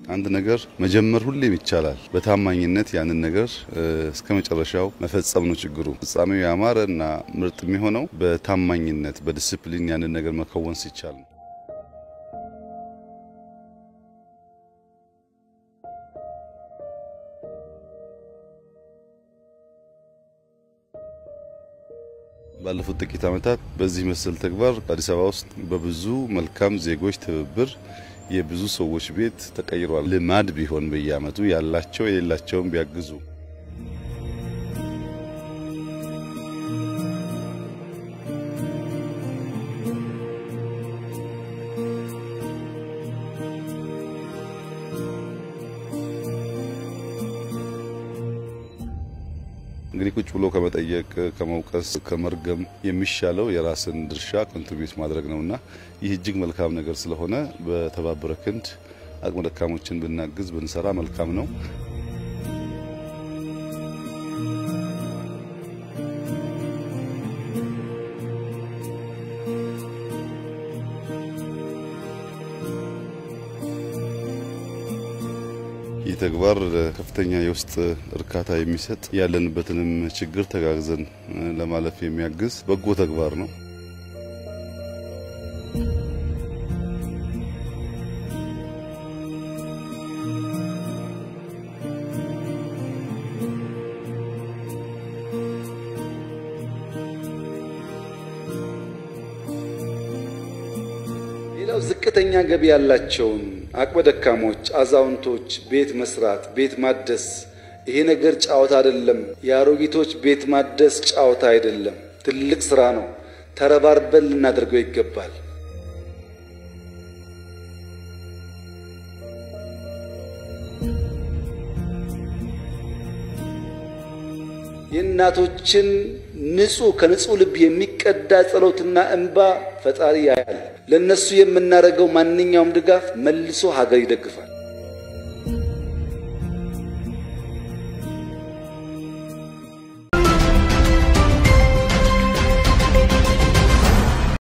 አንድ ነገር መጀመር ሁሌም ይቻላል። በታማኝነት ያንን ነገር እስከ መጨረሻው መፈጸም ነው ችግሩ። ፍጻሜው ያማረ እና ምርጥ የሚሆነው በታማኝነት በዲስፕሊን ያንን ነገር መከወን ሲቻል ነው። ባለፉት ጥቂት ዓመታት በዚህ መሰል ተግባር አዲስ አበባ ውስጥ በብዙ መልካም ዜጎች ትብብር የብዙ ሰዎች ቤት ተቀይሯል። ልማድ ቢሆን በየዓመቱ ያላቸው የሌላቸውን ቢያግዙ እንግዲህ ቁጭ ብሎ ከመጠየቅ ከመውቀስ ከመርገም የሚሻለው የራስን ድርሻ ኮንትሪቢዩት ማድረግ ነውና ይህ እጅግ መልካም ነገር ስለሆነ በተባበረ ክንድ አቅመ ደካሞችን ብናግዝ ብንሰራ መልካም ነው። ይህ ተግባር ከፍተኛ የውስጥ እርካታ የሚሰጥ ያለንበትንም ችግር ተጋግዘን ለማለፍ የሚያግዝ በጎ ተግባር ነው። ሌላው ዝቅተኛ ገቢ ያላቸውን አቅመ ደካሞች፣ አዛውንቶች ቤት መስራት፣ ቤት ማደስ ይሄ ነገር ጫወታ አይደለም። የአሮጊቶች ቤት ማደስ ጫወታ አይደለም፣ ትልቅ ስራ ነው። ተረባርበን ልናደርገው ይገባል። የእናቶችን ንጹህ ከንጹህ ልብ የሚቀዳ ጸሎትና እንባ ፈጣሪ ያያል። ለነሱ የምናደርገው ማንኛውም ድጋፍ መልሶ ሀገር ይደግፋል።